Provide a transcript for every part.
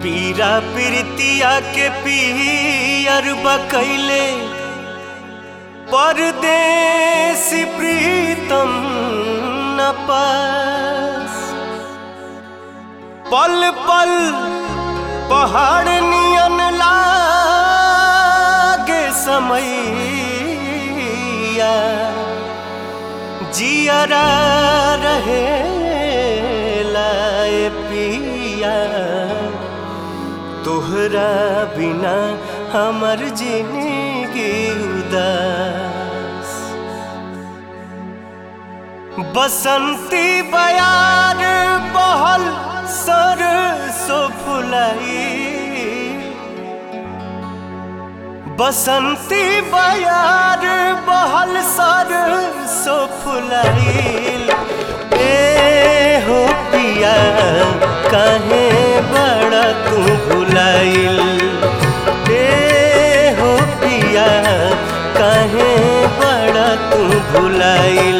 पीरा प्रीतिया के पियर बकैले परदेसी प्रीतम न पास पल पल पहाड़ नियन लागे समैया जियरा रहे लाए पिया तोहरा बिना हमर जिंदगी उदास बसंती बयार बहल सरसो फुलाई बसंती बयार बहल सरसो फुलाइल ए हो पिया काहे बड़ा तू भुलाइल ए हो पिया काहे बड़ा तू भुलाइल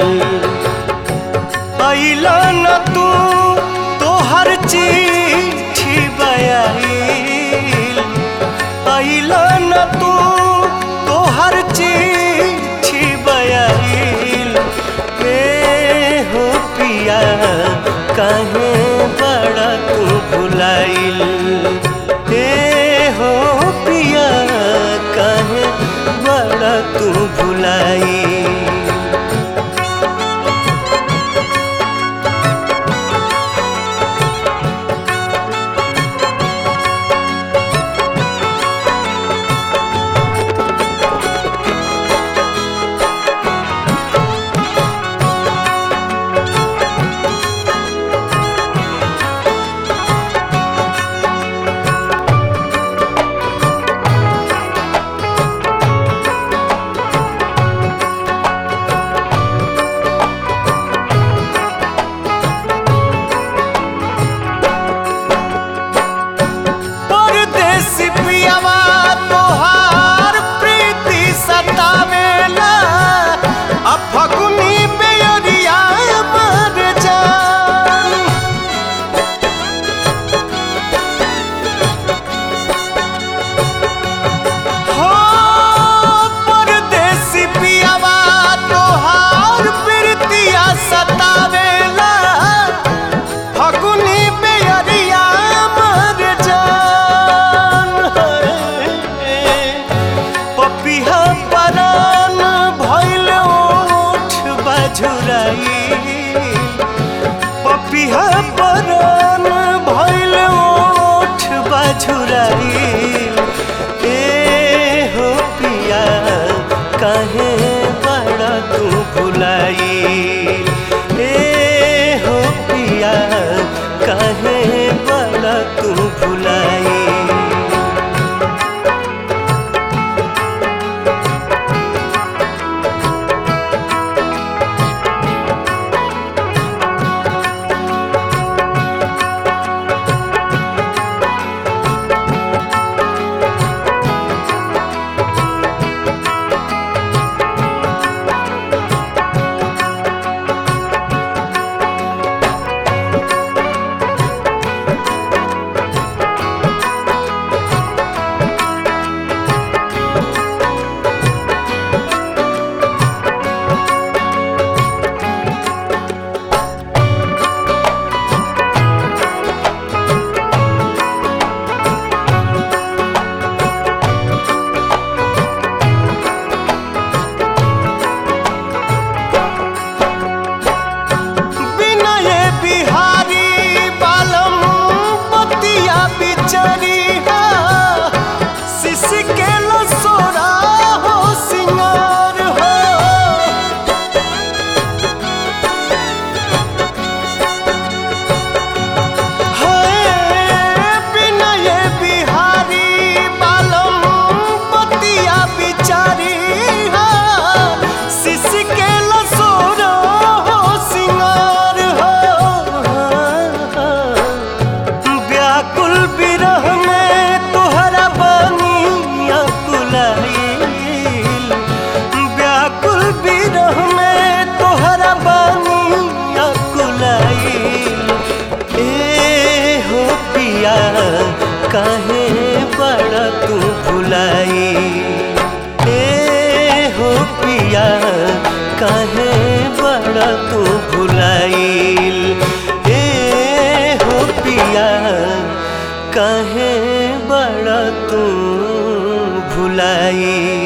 अइला न तू तोहर चिट्ठी बयाइल अइला न तू तोहर चिट्ठी बयाइल ए हो पिया काहे बड़ा तू भुलाइल ए हो पिया काहे बड़ा तू भुलाइल परदेसी पियावा तोहार प्रीति सतावेला आ फगुनी बेअरिया मर जान हो परदेसी पियावा तोहार प्रीतिया सतावेला फगुनी बेअरिया मर जान पपिहा परान भइल ओठ बजुराई पपिहा परान भइल ओठ बजुराई ए हो पिया काहे बड़ा तू भुलाई ए हो पिया काहे बड़ा तू भुलाई विनय बिहारी बालम पतिया बिचरिया शिश के लसोरा हो सिंगार हो है विनय बिहारी बालम पतिया बिचरिया शिश के लसोरा हो सिंगार हो व्याकुल विरह में तोहरा बनिया कुलाइल व्याकुल विरह में तोहरा बनिया कुलाइल ए हो पिया काहे बड़ा तू भुलाई ए हो पिया काहे बड़ा तू भुलाइल ए हो पिया काहे बड़ा तू भुलाई